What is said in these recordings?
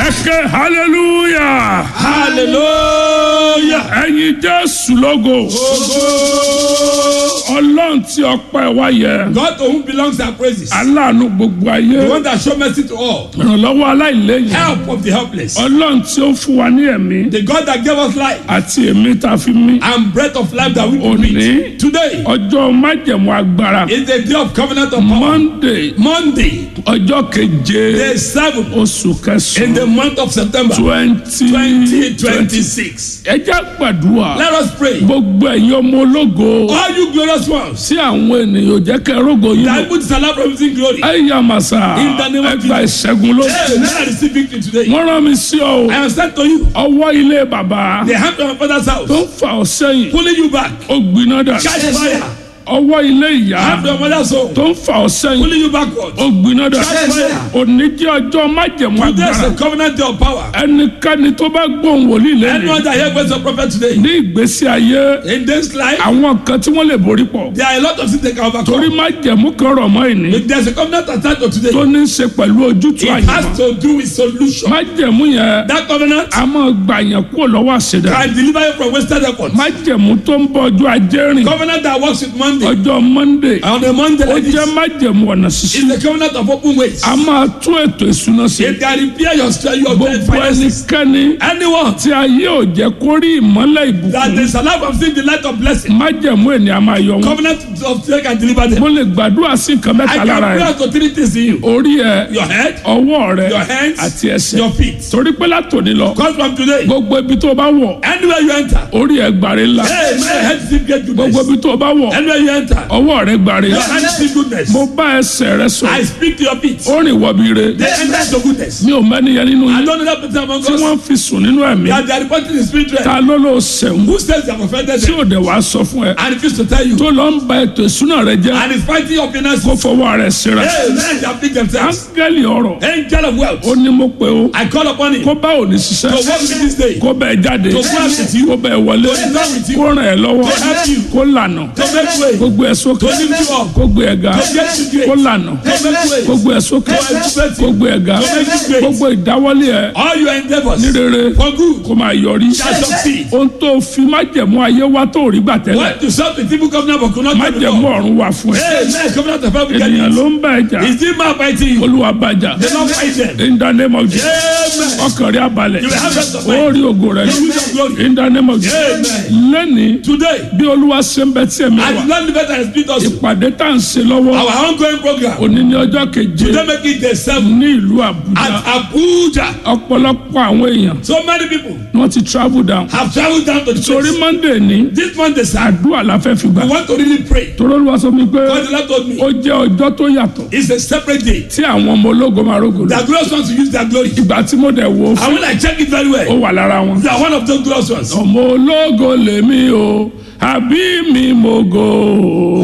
ẹ ké hallelujah hallelujah. ẹyin jésù lógo ọlọ́run tí ọpẹ́ wa yẹ God to whom belongs our praises. aláàánú gbogbo The ayé one that show mercy to all. ìrànlọ́wọ́ aláìlẹ́yìn Help of the helpless. ọlọ́run tí ó fún wa ní ẹ̀mí The God that gave us life àti ẹ̀mí tá a fi mí and breath of life that we can Òní. breathe. Today ọjọ́ májẹ̀mú agbára is the day of covenant of power. monday Monday, ọjọ́ keje day seven oṣù in the kẹsàn-án month of September twenty 2026. ẹ jẹ́ gbàdúrà Let us pray. gbogbo ẹ̀yin ọmọ ológo All you glorious ones tí àwọn ènìyàn jẹ́ kẹ́ rógo yín lọ. that put salah promising glory. ẹ yà màsà In the name of ẹgbà ìṣẹ́gun ló. Hey, let us receive victory today. wọ́n rán mi sí ọ o I am sent to you. ọwọ́ ilé bàbá The hand of my father's tó house ń fa ọ sẹ́yìn pulling you back. ó gbiná dà Catch fire. ọwọ́ ilé ìyá Hand of my mother's home tó ń fa ọ sẹ́yìn pulling you backward. ó gbiná dà Catch fire. òní jẹ́ ọjọ́ májẹ̀mú There's agbára a covenant day of power. ẹnikẹ́ni tó bá gbóhùn wòlíì lẹ́nu Anyone that hear words of prophet today ní ìgbésí ayé in this life, àwọn kan tí wọ́n lè borí pọ̀ there are a lot of things they can torí overcome. májẹ̀mú kan rọ̀ mọ́ ìní If there's a covenant attached to today, tó ní í ṣe pẹ̀lú ojútùú it àyẹ̀mọ́ has to do with solution. májẹ̀mú yẹn That covenant a máa gbà yẹn kúrò lọ́wọ́ àṣẹdá can deliver you from wasted efforts. májẹ̀mú tó ń bọ̀ ọjọ́ ajé rìn Covenant that works with Monday. ọjọ́ monday On a Monday ó like jẹ́ this, májẹ̀mú ọ̀nà ṣíṣí is the covenant of open ways. a máa tún ètò ìṣúná sí It can repair your strength, your dead gbogbo finances. ẹnikẹ́ni Anyone tí ayé ò jẹ́ kó rí ìmọ́lẹ̀ that ìbùkún is alive from seeing the light of blessing, májẹ̀mú ènìyàn máa yọ wọn covenant of today can deliver them. mo lè gbàdúrà sí nǹkan I mẹ́ta can lára pray ẹ̀ out to three things in you. orí ẹ̀ Your head, ọwọ́ rẹ̀ your hands, àti ẹsẹ̀ your feet. torí pé látòní lọ Because from today, gbogbo ibi tó bá wọ̀ anywhere you enter, orí ẹ̀ gbàre ńlá hey, my head is get gbogbo goodness. ibi tó bá wọ̀ Anywhere you enter, ọwọ́ rẹ̀ gbàre your hand is goodness. mo bá ẹsẹ̀ rẹ sọ I speak to your feet. ó rìn wọ̀bí re They enter to goodness. mi ò mẹ́niyẹn nínú I yín don't know that person among tí us wọ́n fi sùn nínú ẹ̀mí that they are reporting the spirit realm. ta ló ló sẹ̀wọ̀n Who says they have offended tí them ò dẹ̀ wá sọ fún ẹ and refuse to tell you tó lọ ń ba ètò ìsúná rẹ jẹ́ and is fighting your finances? kó fọwọ́ rẹ̀ síra Hey, men they afflict themselves. áńgẹ́lì ọ̀rọ̀ Angel of wealth. ó ní mo pé o I call upon him kó to bá òní ṣiṣẹ́ work with this day, to kó bẹ́ẹ̀ jáde work with you, kó bẹ́ẹ̀ wọlé to be done with you, kó ràn ẹ́ lọ́wọ́ to help you, kó lànà to make way, kó gbé ẹ sókè to lift you up, kó gbé ẹ ga to get you great, kó lànà to make way. kó gbé ẹ sókè To elevate kó you. gbé ẹ ga To make you great. gbogbo ìdáwọ́lé ẹ All your endeavors ní rere for good kó máa yọrí shall succeed. ohun tó fi májẹ̀mú ayé wá tó rí gbà tẹ́lẹ̀ What to serve the people covenant but could not get májẹ̀mú before. ọ̀run wà fún ẹ Hey, man, covenant of heaven get ènìyàn it. ló ń bá ẹ jà Is this man fighting you? olúwa bàjá They don't fight them. in the name of Jesus Amen. ọkàn rí abalẹ̀ You will have rest of ó mind. rí ògo rẹ̀ You will have glory. in the name of Jesus Amen. lẹ́ni Today, bí olúwa ṣe ń bẹ tí ẹ̀mí I wà did not live it and speak us. ìpàdé tá à ń ṣe lọ́wọ́ Our ongoing program. òní ní ọjọ́ keje Today make it the seven ní ìlú Àbújá at Abuja. ọ̀pọ̀lọpọ̀ àwọn èèyàn So many people ni wọ́n ti travel down have traveled down to the torí place. Monday ní This Monday, sir, àdúrà la fẹ́ fi gbà we want to really pray. torí olúwa sọ mi pé God the Lord told me ó jẹ́ ọjọ́ tó yàtọ̀ it's a separate day. tí àwọn ọmọ ológo máa rógò lọ The glorious ones will use their glory. ìgbà tí mo dẹ̀ wò ó fún And when I check it very ó well, wà lára wọn. you are one of those glorious ones. ọmọ ológo lèmi o àbí mi mo go.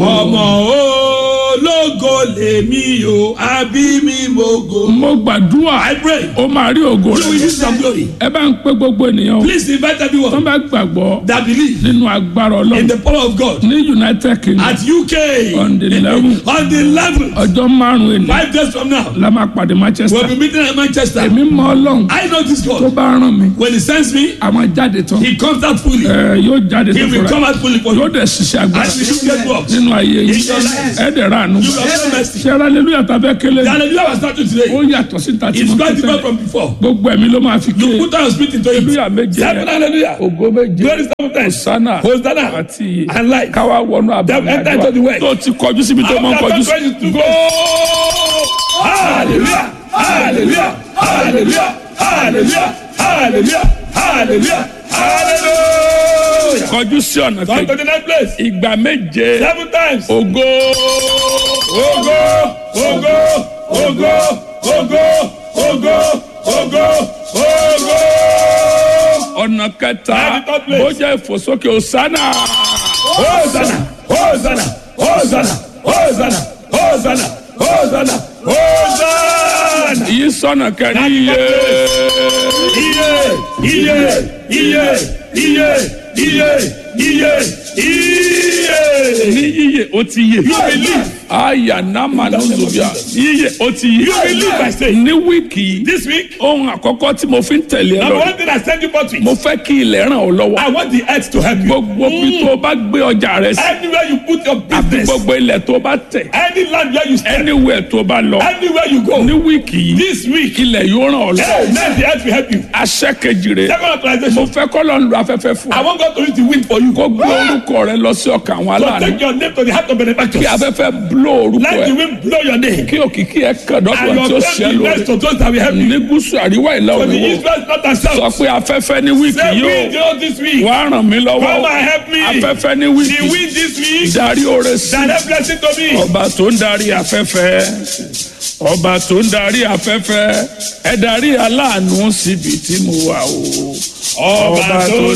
ọmọ ológo lèmi o àbí mi mo go. mo gbàdúrà I pray ó máa rí ògo you will rẹ̀. use your glory. ẹ bá ń pé gbogbo ènìyàn o. Please invite tó everyone bá gbàgbọ́ that believe nínú agbára in ọlọ́run the power of God ní united kingdom at UK On the 11th. on the eleventh ọjọ́ márùn-ún ènìyàn five days from now la máa pàdé manchester. we'll be meeting at Manchester. èmi mọ ọlọ́run I know this tó God bá rán mi when he sends me a máa jáde tán he comes out fully ẹ yóò jáde he tó will fúnra come out fully for yóò you dẹ̀ ṣiṣẹ́ and agbára we should get work. nínú ayé yìí In your life. ẹ dẹ̀ ra àánú. You will have mercy. ṣe hallelujah tàbí kélé The hallelujah was started ó today. yàtọ̀ sí tàtí It's mọ́ quite different tẹ́lẹ̀. from before. gbogbo ẹ̀mí ló máa fi ké Put down your spirit into it. hallelujah méje Seven hallelujah. ògo méje Glory seven times. sana Hosanna àti iye and life. káwá wọnú Then enter àbámọ̀ into the work. tó ti kọjú síbi tó máa ń kọjú sí. Go! Hallelujah! Hallelujah! Hallelujah! Hallelujah! Hallelujah! Hallelujah! Hallelujah! kọjú sí ọ̀nà Come to kejì the next place. ìgbà méje Seven times. ògo Ogo! Ogo! Ogo! Ogo! Ogo! Ogo! Ogo! ọ̀nà kẹta At the third place. bó jẹ́ ìfòsókè òsánà Hosanna! Hosanna! Hosanna! Hosanna! Hosanna! Hosanna! Hosanna! yìí sọ̀nà kẹrin iye Iye! Iye! Iye! Iye! Iye! Iye! Iye! ní yíyẹ ó ti yẹ You will live. aya nama nozobia yíyẹ o ti yí You will live by faith. ní wíìkì yìí This week, ohun àkọ́kọ́ tí mo fi ń tẹ̀lé ẹ number lọ one thing I send you forth with, mo fẹ́ kí ilẹ̀ ràn ọ́ lọ́wọ́ I want the earth to help you. gbogbo bí tó o bá gbé ọjà rẹ sí Anywhere you put your àti business, gbogbo ilẹ̀ tó o bá tẹ̀ any land where you stand, anywhere tó o bá lọ anywhere you go, ní wíìkì yìí this week, ilẹ̀ yóò ràn ọ́ lọ́wọ́ let the earth will help you. aṣẹ́ kejì rẹ̀ Second mo authorization, fẹ́ kọ́ lọ́n lu afẹ́fẹ́ fún I ọ want God to use the wind for you. kó gbé orúkọ rẹ lọ sí ọkàn àwọn So aláàánú take your name to the heart of kí benefactors. afẹ́fẹ́ bló orúkọ Let the ẹ wind blow your name. kí òkìkí ẹ kàn And dọ́dọ̀ tí ó your ṣẹ́ friend be lórí blessed to those that will help you. ní gúúsù àríwá ìlà For the òyìnbó Israelites not sọ themselves. pé afẹ́fẹ́ ní wíìkì Say yóò wind you this week. wá ràn mí lọ́wọ́ Come and help me. afẹ́fẹ́ ní The wíìkì wind this week. darí oore sí Direct blessing to me. ọba tó ń darí afẹ́fẹ́ ọba tó ń darí afẹ́fẹ́ ẹ darí aláàánú síbi tí mo wà o Ọba tó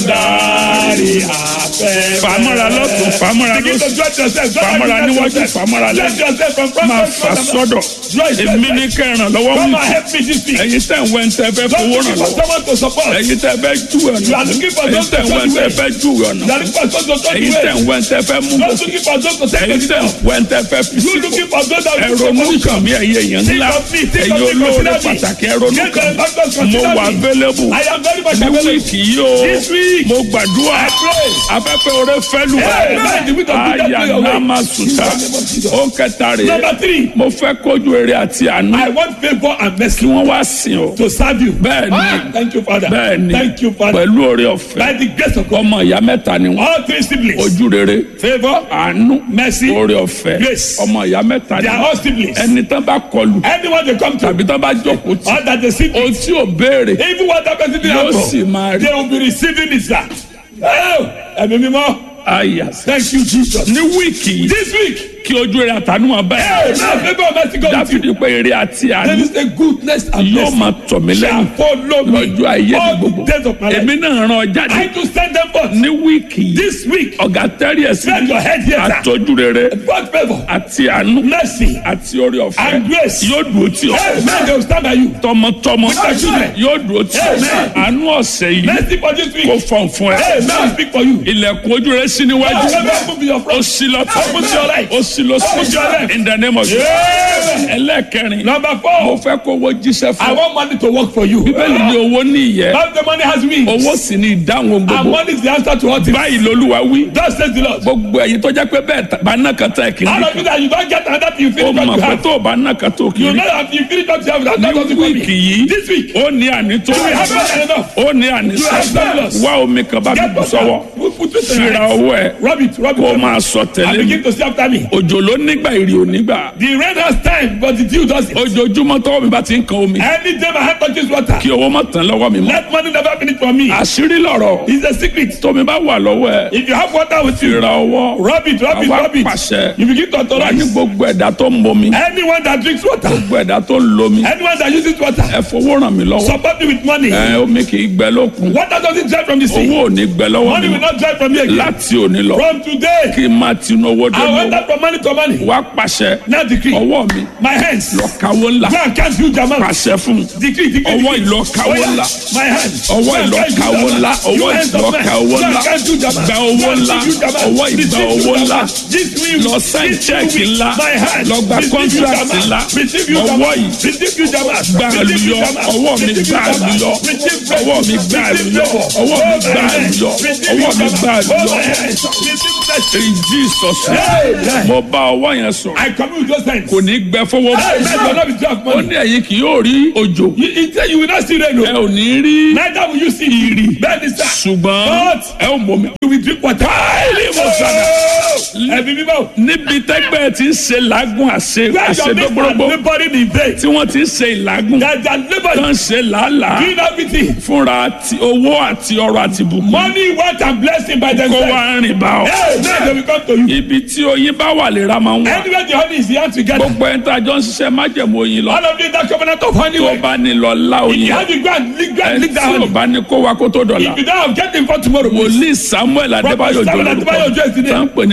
dárí afẹ́. fàmọ́ra lọ́tún fàmọ́ra Begin to lọ́sùn dress yourself. fàmọ́ra níwájú fàmọ́ra Dress lẹ́yìn yourself from front máa to fà front. sọ́dọ̀ Dress èmi ní yourself. kẹràn lọ́wọ́ Come mi and help me this week. ẹ̀yin tẹ̀ ń wẹ́ ń tẹ́ fẹ́ Don't fowó looking ràn for lọ́wọ́ someone to support. ẹ̀yin tẹ́ fẹ́ jú You are ọ̀nà looking for ẹ̀yin those to tẹ̀ ń wẹ́ show ń you tẹ́ way. fẹ́ jú ọ̀nà You are looking for those to show you ẹ̀yin tẹ̀ ń way. wẹ́ ń tẹ́ fẹ́ mú Not gòkè looking for those to take ẹ̀yin the tẹ̀ ń step. wẹ́ ń tẹ́ fẹ́ fi You sípò looking for those that will ẹ̀rọ take onúkàn position. mi ẹ̀yẹ èèyàn Think ńlá of me, think ẹ̀yin of me, olóore consider me. pàtàkì ẹ̀rọ Get onúkàn the factors, mo consider wà me. available I am very much ní available. wíìkì yìí o This week, mo gbàdúrà I pray. afẹ́fẹ́ oore fẹ́ lù wá Hey, man, the wind of God àyà blow your way. náà máa sùtà ó ń kẹta rè é Number three, mo fẹ́ kójú eré àti àánú I want favor and kí mercy wọ́n wá sìn ọ́ to serve you. bẹ́ẹ̀ ni Thank you, Father. bẹ́ẹ̀ ni Thank you, Father. pẹ̀lú oore ọ̀fẹ́ By the grace of God, ọmọ ìyá mẹ́ta ni wọ́n all three siblings, ojú rere favor, àánú mercy, oore ọ̀fẹ́ Grace. ọmọ ìyá mẹ́ta ni they are wọ́n all siblings. ẹni tán bá kọlù Anyone they come to, tàbí tán bá jókòó tì all that they see, ohun tí ò béèrè even what that person didn't yóò ask sì for, máa rí they will be receiving it, sir. Oh, ẹ̀mí mímọ́, àyà thank you, Jesus. ní wíìkì yìí This week, kí ojú rere àtàánú máa bá hey, ẹ̀ now favor and mercy go with you. dáfídì pé eré àti There àánú is a goodness and yóò mercy máa tọ̀ mí lẹ́yìn shall follow me lọ́jọ́ ayé mi all gbogbo the days of my life. èmi náà ràn ọ́ jáde I to send them forth ní wíìkì yìí this week. ọ̀gá tẹ́rì ẹ̀sìn Bend your head here, sir. àtọ́jú rere God favor, àti àánú mercy, àti orí ọ̀fẹ́ and grace. yóò dúró tì ọ́ Hey, man, they will stand by you. tọmọtọmọ your children. yóò dúró tì ọ́ Amen. àánú ọ̀sẹ̀ yìí Mercy for this kò week. fọ̀n fún ẹ Hey, man, speak for you. ilẹ̀kùn ojú rẹ sí níwájú Favor move in your ó front. sí lọ́tọ̀ Open to your right. ó sí lọ́sọ̀ Open to your left. in the name of Jesus Yeah. ẹlẹ́kẹrin Number mo four, fẹ́ kó owó jíṣẹ́ I fún ọ want money to work for you. bíbélì ní owó ní ìyẹ́ How the money has wings. owó sì ní ìdáhùn And gbogbo money is the answer to all things. báyìí lolúwa wí Thus says the Lord. gbogbo ẹ̀yin tó jẹ́ pé bẹ́ẹ̀ bá náà kan tá ẹ̀ kì í All of you that you don't get another thing you ó finish what mọ̀ you pé have. tó o bá náà kan tó kì í You rí know that you finish what you have. That's not ní what you for wíìkì me. yìí This week, ó ní àní tó you will have more than enough. ó ní àní You have fabulous. wá omi kan bá mi Get bù water. sọ́wọ́ Put put it in your fira hands. owó ẹ̀ Rub it, rub kó o it. máa sọ And tẹ̀lé mi begin to see after me. òjò ló nígbà ìrì ò nígbà The rain has time, but the dew doesn't. ojoojúmọ́ tọ́wọ́ mi bá ti ń kan omi Any day my hand touches water, kí owó má tán lọ́wọ́ mi mọ́ let money never finish for me. àṣírí lọ̀rọ̀ It's a secret. tómi bá wà lọ́wọ́ ẹ̀ If you have water with you, fira owó rub it, rub it, àwa rub it. pàṣẹ You begin to wà ní authorize. gbogbo ẹ̀dá tó ń momi Anyone that drinks water, gbogbo ẹ̀dá tó ń lomi anyone that uses water, ẹ fowó ràn mí lọ́wọ́ support me with money. ẹ omi kì í gbẹ lókun Water doesn't dry from the sea. owó ò ní gbẹ lọ́wọ́ Money mi will not dry from me again. láti òní lọ From today, kí n máa tinú owó dé I mọ́ went out from money to money. wá pàṣẹ Now decree. ọwọ́ mi My hands. lọ kawó ńlá Go and count huge amounts. pàṣẹ fún un. Decree, decree. Ọwọ́ decree. ìlọ káwó Oh, yeah. ńlá. My hands. ọwọ́ Go and ìlọ count huge káwó amounts. ńlá You ọwọ́ hands ìlọ of men. káwó Go and ńlá count huge amounts. gba Go owó and ńlá count huge amounts. ọwọ́ ìgbà Receive huge owó ńlá amounts. This week, lọ sáìn this chẹ́ẹ̀kì week, ńlá my hands. lọ gba Receive huge contract amounts. ńlá Receive huge ọwọ́ amounts. yìí Receive huge amounts. gbà Receive huge lùyọ amounts. ọwọ́ mi Receive gbà huge amounts. lùyọ Receive ọwọ́ mi blessings. gbà Receive lùyọ favor. ọwọ́ mi Oh, gbà my hands. lùyọ Receive ọwọ́ huge mi amounts. gbà Oh, lùyọ my hands. Receive blessings. in Jesus Amen. mo bá ọwọ́ yẹn sọ I come with those hands. kò ní gbẹ fọwọ́ Hey, man, you will not be dry of ó money. ní ẹ̀yin kì yóò rí òjò You, you say you will not see rain. ẹ No. ò ní rí Neither will you see ìrì. Bẹ́ẹ̀ni sá. ṣùgbọ́n But ẹ ò mọ̀ mi. you will drink water. Káìlì mo sànà. Ẹ̀mí mímọ́. níbi tẹ́gbẹ́ ti ń ṣe làágùn àṣe Where your mates are àṣedọ́gbọ́rọ́gbọ́ laboring in vain. tí wọ́n ti ń ṣe ìlàgùn That they are tó laboring. ń ṣe làálàá Doing everything. fúnra ti owó àti ọrọ̀ àti bùkún Money, wealth, and blessing by kó themselves. wá rìn bá ọ. Hey, now they will come to you. ibi tí oyin bá wà lè ra máa ń wà Anywhere the honey is here together. gbogbo ẹni tá a jọ ń ṣiṣẹ́ májẹ̀mú oyin lọ All of you in that covenant of honey. tó way. bá ní lọ lá If oyin you have to go and lick, go and ẹni lick that tí ò honey. bá ní kó wa kó tó dọ̀la If you don't have, get them for tomorrow. please. wòlíì samuel adébáyò Samuel jọ Adébáyò Òjó lórúkọ is the name. tá ń pè ní bàbá The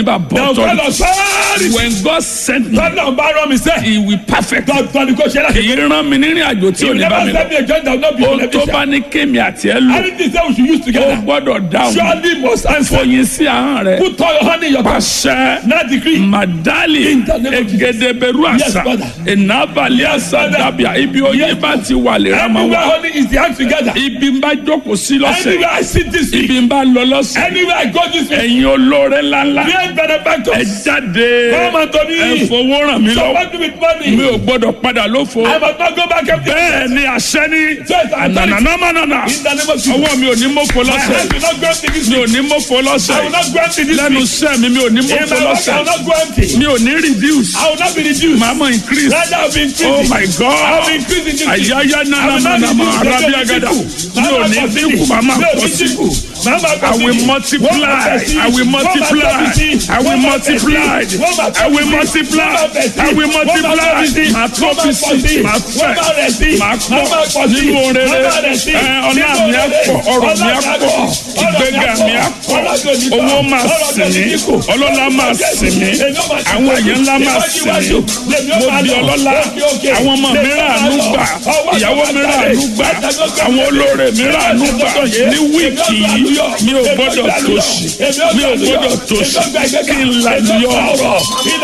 authority. authority. When God sent me, Tọ́lá ń bá rán mi sẹ́. he will perfect. Dọ́tọ́ ni kò ṣe láti. Kì í rán mi nírìn àjò tí ò You ní bá never mi lọ. send me a joint that will not be Ohun tó beneficial. bá ní kémi àti ẹ lò, Anything say we should use ó together. gbọ́dọ̀ dáhùn. Surely must answer. Fòyìn sí ahọ́n rẹ̀. Put all your hand in your pocket. Pàṣẹ. Now decree. Madali In the name of Jesus. egedeberu Yes, asa Father. enabali asa Father. dabia ibi oyin bá ti wà lè ra ma Anywhere wà honey is the hand together. ibi ń bá jókòó sí lọ́sẹ̀ Anywhere I sit this week. ibi ń bá lọ lọ́sẹ̀ Anywhere I go this week. ẹ̀yin olóore ńláńlá Great ẹ benefactors. jáde Come unto ẹ me. fowó ràn mí lọ́wọ́ Support me with mi money. ò gbọ́dọ̀ padà lófo I must not go back empty. bẹ́ẹ̀ ni àṣẹ ní Yes, I'm telling you. ànànàmánànà In the name of Jesus. ọwọ́ mi ò ní mọ́fọ́ My lọ́sẹ̀ hand will not go empty this mi week. ò ní mọ́fọ́ I will lọ́sẹ̀ not go empty this lẹ́nu week. iṣẹ́ mi mi ò ní In mọ́fọ́ my work, I lọ́sẹ̀ will not go empty. mi ò ní reduce I will not be reduced. màá mọ̀ increase. Rather, I will be increasing. Oh my I will be God. increasing this week. Àyáyá náà náà náà máa arábí agada. Mi ò ní dínkù, màá máa pọ̀ sí. I will multiply. I will multiply. I will multiply. I will multiply. I will multiply. Màá tó fi sí. Màá fẹ̀. Màá pọ̀ nínú orin rẹ̀. Ẹ ọlá mi á pọ̀. Ọrọ̀ mi á pọ̀. Ìgbéga mi á pọ̀. Owó máa sìn mí. Ọlọ́lá máa sìn mí. Àwọn èèyàn ńlá máa sìn mí. Mo di ọlọ́lá. Àwọn ọmọ mi rà àánú gbà. Ìyàwó mi rà àánú gbà. Àwọn olóore mi rà àánú gbà. Ní wíìkì yìí, mi ò gbọ́dọ̀ tòṣì. Mi ò gbọ́dọ̀ tòṣì. Kí n là yọ.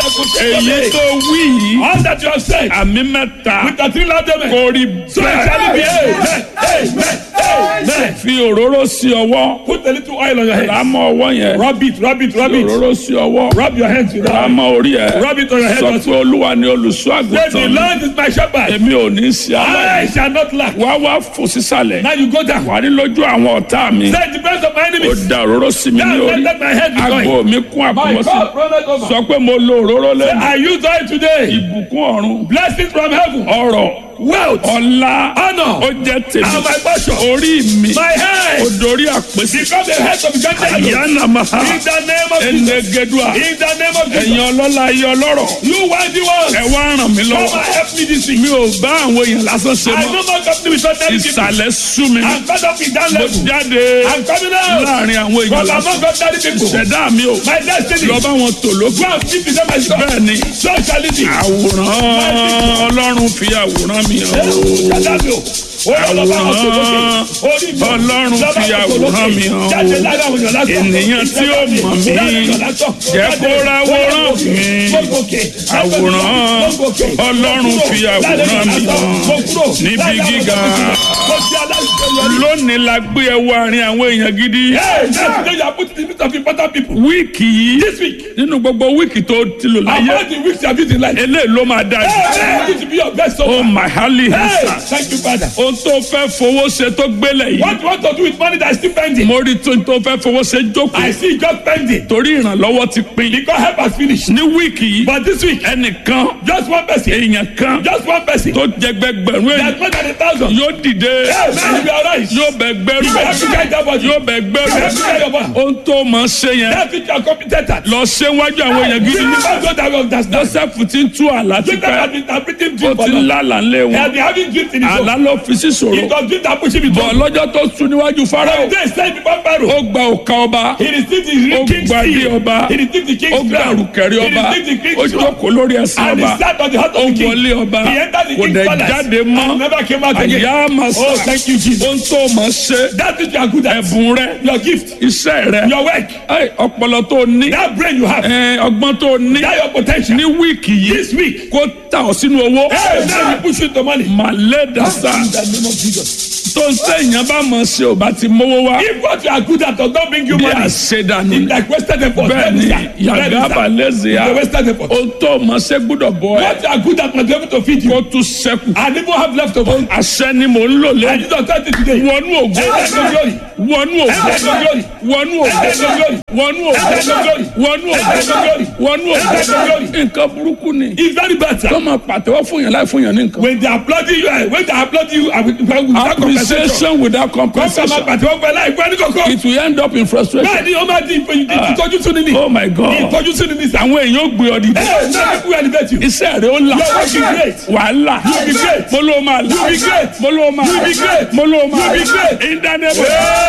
Èyí tó wí yìí, All that you have said. àmì mẹ́ta With the three loud amen. kò rí So it shall be. bẹ́ẹ̀. Amen. Amen. Amen. Fi òróró sí ọwọ́. Put a little oil on your head. Lámọ̀ ọwọ́ yẹn. Rub it, rub it, rub Fi it. òróró sí ọwọ́. Rub your hands with that. Lámọ̀ orí ẹ̀. Rub it on your head. Sọ also. pé Olúwa ni olùṣọ́ Say, the àgùntàn mi. Lord is my shepherd. Èmi ò ní sí I aláìní. shall not lack. Wá wá fò sísàlẹ̀. Now you go down. Wà ní lójú àwọn ọ̀tá mi. Say, the breast of my Ó enemies. da òróró sí mi ní Now orí. let my head be Àgbo going. mi kún My àkùmọ́sí. God, brother, over. Sọ pé mo lo òróró lẹ́nu. I use oil today. Ìbùkún ọ̀run. Blessings from heaven. Ọrọ̀. Wealth. Ọlá. Honor. Ó jẹ́ tèmi. And my portion. Orí mi. My head. Ó dorí àpèsè. Become the head of the country. Àyànnà máa. In the name of Jesus. Ẹnẹgẹdùà. In the name of Ẹ̀yin Jesus. ọlọ́lá ayé ọlọ́rọ̀. You worthy ones. Ẹ wá ràn mí Come lọ́wọ́. and help me this week. Mi ò bá àwọn èèyàn lásán ṣe I mọ́. no more company with ordinary people. Ìsàlẹ̀ sú mi. I'm fed up with that Mo level. jáde I'm coming out. láàrin àwọn èèyàn But I'm lásán. not ordinary people. Ṣẹ̀dá mi ò. My destiny. Lọ bá wọn tò lókun. Go and speak to them myself. Bẹ́ẹ̀ ni. So shall it be. Àwòrán Ọlọ́run fi àwòrán mi hàn o. Ọlọ́run fi àwòrán mi hàn o. Ènìyàn tí ó mọ̀ mí jẹ́ kó ráwòrán mi. Àwòrán Ọlọ́run fi àwòrán mi hàn níbi gíga. Lónìí la gbé ẹwọ àárín àwọn èèyàn gidi. Wíìkì yìí This week, nínú gbogbo wíìkì tó ti lò láyé. about the weeks you have used in life. Eléyìí ló máa dájú. Hey, you to be your best so Oh far. my holy Hey, hands. thank you, Father. Ohun tó fẹ́ fowó ṣe tó gbélé yìí. What you want to do with money that is still pending? Mo rí tó tó fẹ́ fowó ṣe I jókòó. see it just pending Torí ìrànlọ́wọ́ ti pín. because help has finished. Ní wíìkì yìí, But this week, ẹnìkan, just one person, èèyàn kan just one person, tó jẹgbẹgbẹ̀rún èèyàn that's more than a thousand. yóò dìde. Hey, man, you are right. Yóò bẹ gbẹ́rù. You have to carry that body. Yóò bẹ You have to gbẹ́rù. carry your body. Ohun tó mọ̀ ṣe yẹn. That's it, you are competent at. Lọ ṣe wájú àwọn èèyàn gidi. You must go that way of that stuff. Joseph ti ń tú àlá ti Jacob has pẹ́. been interpreting Ó dream for ti long. lálàá ńlé He has wọn. been having dreams in his own. Àlá ló fi sí It ṣòro. was dream that pushed him into Bọ̀ lọ́jọ́ tó sùn níwájú Fáráò. They said before Pharaoh, Ó gba òkà ọba. he received the Ó king's gba ilé seal. ọba. He received the Ó king's gba crown. àrùkẹ̀rẹ̀ He ọba. received the Ó king's crown. jókòó lórí ẹsẹ̀ And ọba. he sat on the heart Ó of the king. wọlé ọba. He entered the Kò king's dẹ̀ palace. jáde And mọ́. never came out again. Àyà màsà. Oh, thank you, Jesus. Ohun tó mọ̀ ṣe. That's what you are good at. Ẹ̀bùn rẹ̀. Your gift, Iṣẹ́ rẹ̀. your work, Ẹ, Ọpọlọ tó ní. that brain you have, ẹ, Ọgbọ́n tó ní. that your potential. Ní wíìkì yìí. This week, Kó tà ọ́ sínú owó. hey, now you push into money. Màlẹ́ dàsà. In the name of Jesus. Tó ń sẹ́yìn bá mọ̀ ṣe ò bá ti mówó wá. If what you are good at does not bring you Bí money, àṣedànù it's ni. like wasted effort. Bẹ́ẹ̀ ni Yàgàbà lẹ́sẹ̀ The yá. wasted effort. Ohun tó mọ̀ ṣe gbúdọ̀ bọ̀ ẹ́. What you are good at must be able to feed you. Kó tún ṣẹ́kù. And even have leftover. Àṣẹ ni mò ń lò And lẹ́yìn. this authority today. Wọnú ògo. Enter into glory. Wọnú ògo. Enter into glory. Wọnú ògo. Enter into glory. Wọnú ògo. Enter into glory. Wọnú ògo. Enter into glory. Wọnú Enter into ògo. glory. Nǹkan burúkú ni. It's very bad, sir. Kọ́ máa pàtẹ́wọ́ fún yàn láì fún yàn ní nǹkan. When they applaud you, eh, when they applaud you, uh, with- with- without compensation. Appreciation without Kọ́ńtà máa compensation. pàtẹ́wọ́ pẹ̀lú àìpẹ́ ní kọ̀kọ́. It will end up in frustration. Bẹ́ẹ̀ ni ó máa di ìpè- ìtọ́jú sínú ni. Oh my God. Ìtọ́jú sínú ni sà. Àwọn èèyàn ó gbé ọ dìde. Ẹ náà kú elevate you. Iṣẹ́ rẹ̀ ó là. Your work is great. Wàhálà. You be great. Mo ló máa là. You be great. Mo ló máa You là. be great. Mo ló máa You be là. great. In the name of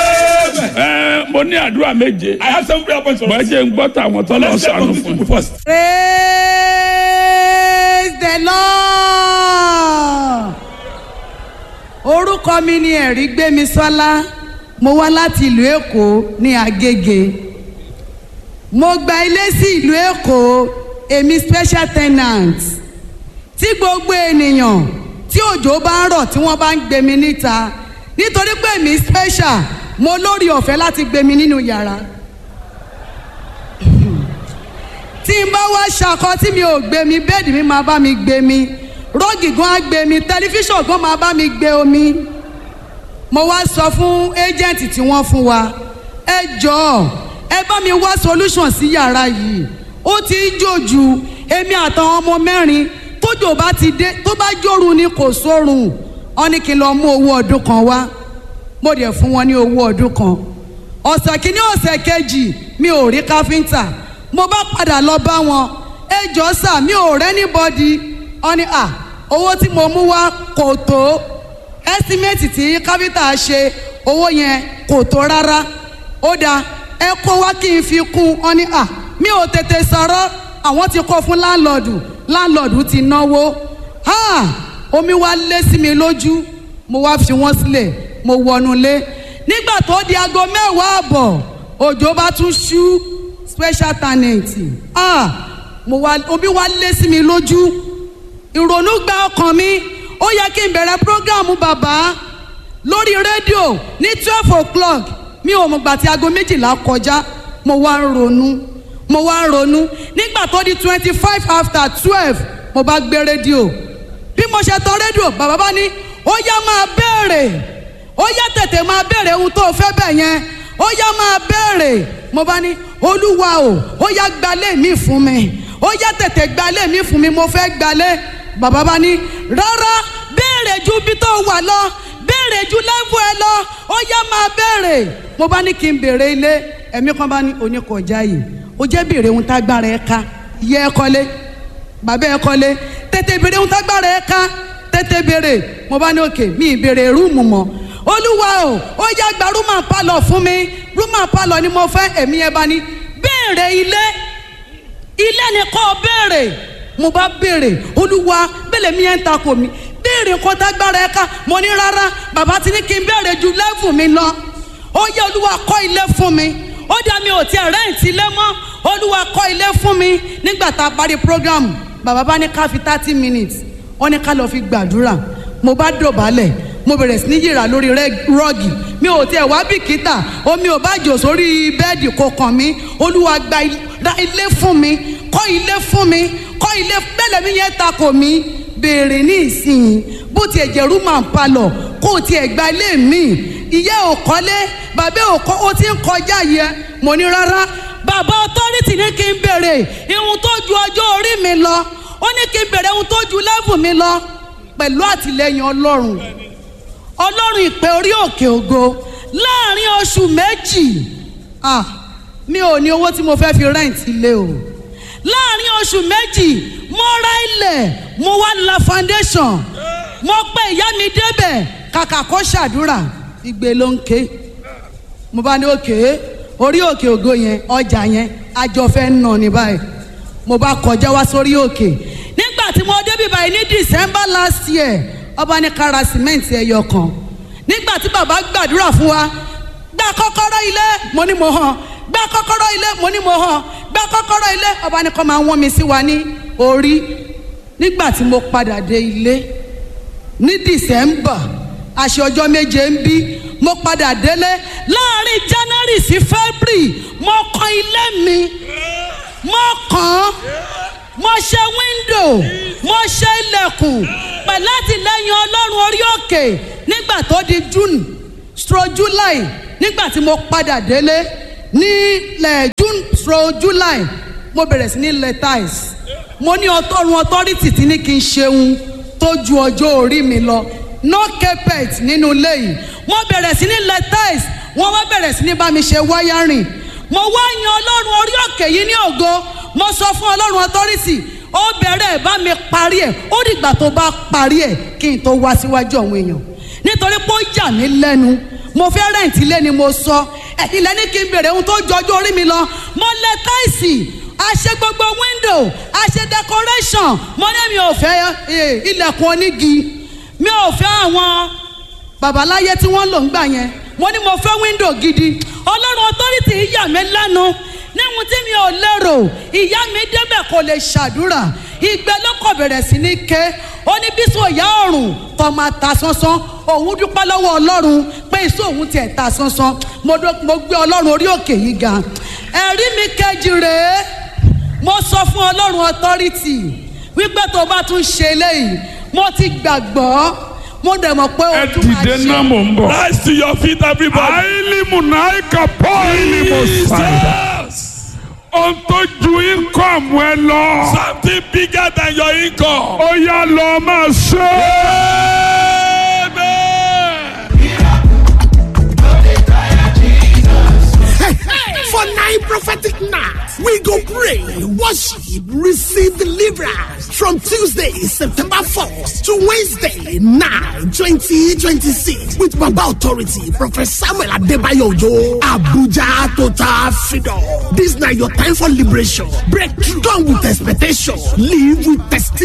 Amen. ẹ mo ní àdúrà méje I have seven prayer points for bọ́ẹ̀ us. jẹ́ ń gbọ́ tàwọn tó lọ Let's share sànù from these fún people first. praise the lord orúkọ mi ni ẹ̀rí gbémisọ́lá mo wá láti ìlú èkó ní agége mo gba ilé sí ìlú èkó èmi special tenant tí gbogbo ènìyàn tí òjò bá ń rọ̀ tí wọ́n bá ń gbé mi níta nítorí pé èmi special mo lórí ọ̀fẹ́ láti gbé mi nínú yàrá tí n bá wá ṣakọ tí mi ò gbé mi bẹ́ẹ̀dì mi máa bá mi gbé mi rọ́ọ̀gì gan á gbé mi tẹlifíṣàn gan máa bá mi gbé omi mo wá sọ fún ẹ́jẹ̀ǹtì tí wọ́n fún wa ẹ jọ̀ọ́ ẹ bá mi wá solution sí yàrá yìí ó ti ń jòjù èmi àtàwọn ọmọ mẹ́rin tójò bá ti dé tó bá jòrù ni kò sórun wọ́n ní kí n lọ mú owó ọdún kan wá mo dẹ̀ fún wọn ní owó ọdún kan ọ̀sẹ̀ kìíní ọ̀sẹ̀ kejì mi ò rí káfíńtà mo bá padà lọ bá wọn ẹ jọ sà mi ò rẹ́ níbọ̀dì ọ ní à owó tí mo mú wá kò tó ẹ́stímẹ́tì tí káfíńtà ṣe owó yẹn kò tó rárá ó dáa ẹ kó wá kí n fi kún ọ ní à mi ò tètè sọ̀rọ̀ àwọn ti kó fún láńlọ́ọ̀dù láńlọ́ọ̀dù ti náwó ha omi wá lé sí mi lójú mo wá fi wọ́n sílẹ̀ mo wọnú lé nígbà tó di aago mẹ́wàá àbọ̀ òjò bá tún ṣú special talent ah mo wá omi wá lé sí mi lójú ìrònú gba ọkàn mi ó yẹ kí n bẹ̀rẹ̀ program bàbá lórí rédíò ní twelve o'clock mi ò mọ̀ gbà tí aago méjìlá kọjá mo wá ń ronú mo wá ń ronú nígbà tó di twenty five after twelve mo bá gbé rédíò bí mo ṣe tọ rédíò bàbá bá ní ó yá máa béèrè ó yá tètè máa béèrè ohun tó o fẹ́ bẹ̀ yẹn ó yá máa béèrè mo bá ní olúwa o ó yá gbalé mi fún mi ó yá tètè gbalé mi fún mi mo fẹ́ gbalé bàbá bá ní rárá béèrè ju bí tó wà lọ béèrè ju lẹ́fù ẹ lọ ó yá máa béèrè mo bá ní kí n béèrè ilé ẹ̀mí kan bá ní oníkọjá yìí ó jẹ́ béèrè ohun tágbára ẹ ká yẹ ẹ kọ́lé bàbá ẹ kọ́lé tètè béèrè ohun tágbára ẹ ká tètè béèrè mo bá ní òkè mi ìbéèrè rúùmù mọ́ olúwa o ó yá gba rúmà pálọ̀ fún mi rúmà pálọ̀ ni mo fẹ́ ẹ̀mí ẹ bá ní béèrè ilé ilé ni kò béèrè mo bá béèrè olúwa bẹ́lẹ̀ mi ẹ̀ ń takò mi béèrè nǹkan tágbára ẹ ká mo ní rárá bàbá ti ní kí n béèrè ju lẹ́fù mi lọ ó yẹ olúwa kọ́ ilé fún mi ó dá mi ò tiẹ̀ rẹ́ǹtì ilé mọ́ olúwa kọ́ ilé fún mi nígbà tá a parí program bàbá bá ní ká fi thirty minutes wọ́n ní ká lọ fi gbàdúrà mo bá dọ̀bálẹ̀ mo bẹ̀rẹ̀ sí ní yìrà lórí rọ́ọ̀gì mi ò tiẹ̀ wá bìkítà omi ò bá jò sórí bẹ́ẹ̀dì kò kàn mí olúwa gba ra ilé fún mi kọ́ ilé fún mi kọ́ ilé bẹ́lẹ̀ mi yẹn takò mí béèrè ní ìsìn bó tiẹ̀ jẹ́ rúmà ń palọ̀ kó o tiẹ̀ gba ilé mi ìyá ò kọ́lé bàbá ò kọ́ ó ti ń kọjá yẹ mo ní rárá bàbá ọtọ́rìtì ní kí n béèrè ihun tó ju ọjọ́ orí mi lọ ó ní kí n béèrè ihun tó ju lẹ́fù mi lọ pẹ̀lú àtìlẹyìn ọlọ́run ọlọ́run ìpè orí òkè ògo láàrin oṣù méjì ah mi ò ní owó tí mo fẹ́ fi rent ilé o láàrin oṣù méjì mo ra ilẹ̀ mo wá la foundation mo pe ìyá mi débẹ̀ kàkà kó ṣàdúrà igbe ló ń ké mo bá ní òkè orí òkè ògo yẹn ọjà yẹn àjọ fẹ́ nà ní báyìí mo bá kọjá wá sórí òkè nígbà tí mo débi báyìí ní december last year ọba ní kára sìmẹ́ǹtì ẹyọ kan nígbà tí bàbá gbàdúrà fún wa gba kọ́kọ́rọ́ ilé mo ní mo hàn gba kọ́kọ́rọ́ ilé mo ní mo hàn gba kọ́kọ́rọ́ ilé ọba ní kọ́ máa wọ́n mi sí wa ní orí nígbà tí mo padà dé ilé ní december àṣẹ ọjọ́ méje ń bí mo padà délé láàrin january sí february mo kọ́ ilé mi mo kàn án mo ṣe wíńdò mo ṣe ilẹ̀kùn pẹ̀lú àtìlẹ́yìn ọlọ́run orí òkè nígbà tó di june stro july nígbà tí mo padà délé ní lẹ̀ june stro july mo bẹ̀rẹ̀ sí ní lẹ̀ tiles mo ní ọtọ́run authority tí ní kí n ṣeun tó ju ọjọ́ orí mi lọ no carpet nínú ilé yìí mo bẹ̀rẹ̀ sí ní lẹ̀ tiles wọ́n wá bẹ̀rẹ̀ sí ní bá mi ṣe wiring mo wá yan ọlọ́run orí òkè yìí ní ògo mo sọ fún ọlọ́run authority ó bẹ̀rẹ̀ bá mi parí ẹ̀ ó dìgbà tó bá parí ẹ̀ kí n tó wá síwájú àwọn èèyàn nítorí pé ó yà mí lẹ́nu mo fẹ́ rẹ̀ǹtì ilé ni mo sọ ẹ̀yin lẹ́ni kí n bèrè ohun tó jọjú orí mi lọ mo lẹ táìsì a ṣe gbogbo window a ṣe decoration mo ní mi ò fẹ́ eh, ilẹ̀kùn onígi mi ò fẹ́ àwọn babaláyé tí wọ́n lò ń gbà yẹn mo ní mo fẹ́ window gidi ọlọ́run authority yà mí lẹ́nu níhun tí mi ò lérò ìyá mi débẹ̀ kò lè ṣàdúrà ìgbẹ́ ló kọ̀ bẹ̀rẹ̀ sí ní ké ó ní bísí òyà ọ̀run tó máa ta sánsán òun dúpẹ́ lọ́wọ́ ọlọ́run pé iṣẹ́ òun tiẹ̀ ta sánsán mo dó- mo gbé ọlọ́run orí òkè yìí ga ẹ̀rí mi kejì rèé mo sọ fún ọlọ́run authority wípé tó bá tún ṣe eléyìí mo ti gbàgbọ́ mo dẹ̀ mọ̀ pé ẹ o tún máa dìde ṣe. náà mò ń bọ̀. Rise to your feet, everybody. àìlímù náà kà pọ̀ ìlímù sàdá. Jesus. ohun tó ju income ẹ lọ. Something bigger than your income. ó yá lọ máa ṣe. Amen. For nine prophetic nights, we go pray, worship, receive deliverance from Tuesday, September 4th to Wednesday, 9, 2026 with Baba Authority, Prophet Samuel Adebayo Ojo, Abuja Total Freedom. This now your time for liberation. Breakthrough. Come with expectation. Live with testimony.